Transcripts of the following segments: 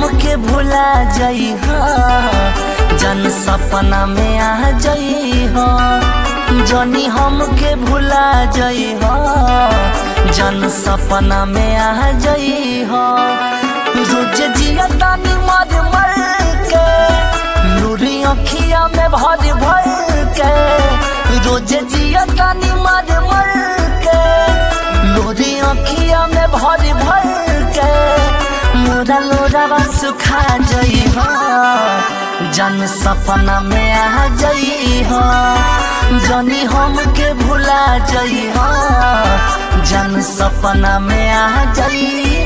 हमके भुला जाइ जन सपना में आ जाइ जनी हमके भुला जाइ जन सपना में आ जाइ रोज जिया तानी मर मर के नूरी अखिया में भर भर के रोज जिया तानी मर मर के नूरी अखिया में भर भर के मोरा लोरावा सुखा जाइ जन सपना में आ जाइ जनी हमके भुला जाइ जन सपना में आ जाइ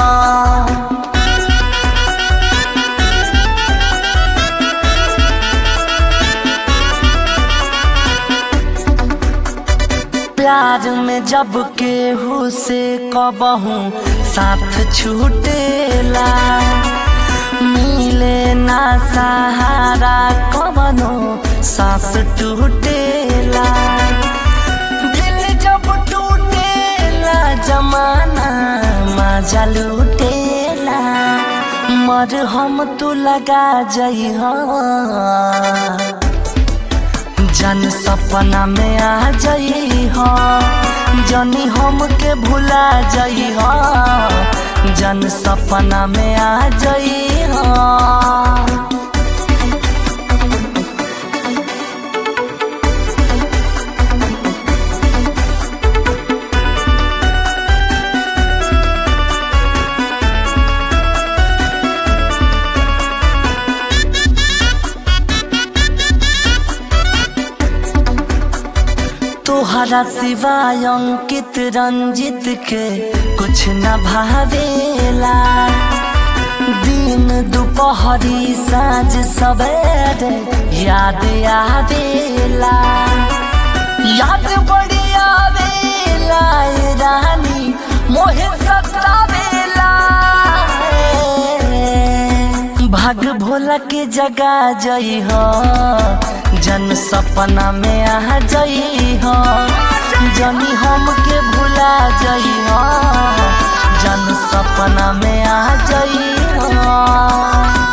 प्यार में जब केहू से कबहू साथ छूटेला मिले ना सहारा कबनो सांस टूटेला दिल जब टूटेला जमाना मजा लूटेला मर हम तू लगा जाइ जन सपना में आ जाइ जनी हमके भुला जाइ जन सपना में आ जाइ तोहरा सिवाय अंकित रंजित के कुछ न भावेला दिन दोपहरी साँझ सवेरे याद आवेला याद बड़ी आवेला ए रानी मोहे सतावेला भाग भोला के जगा जई हो जन सपना में आ जई हो जनी हमके भुला जई हो जन सपना में आ जई हो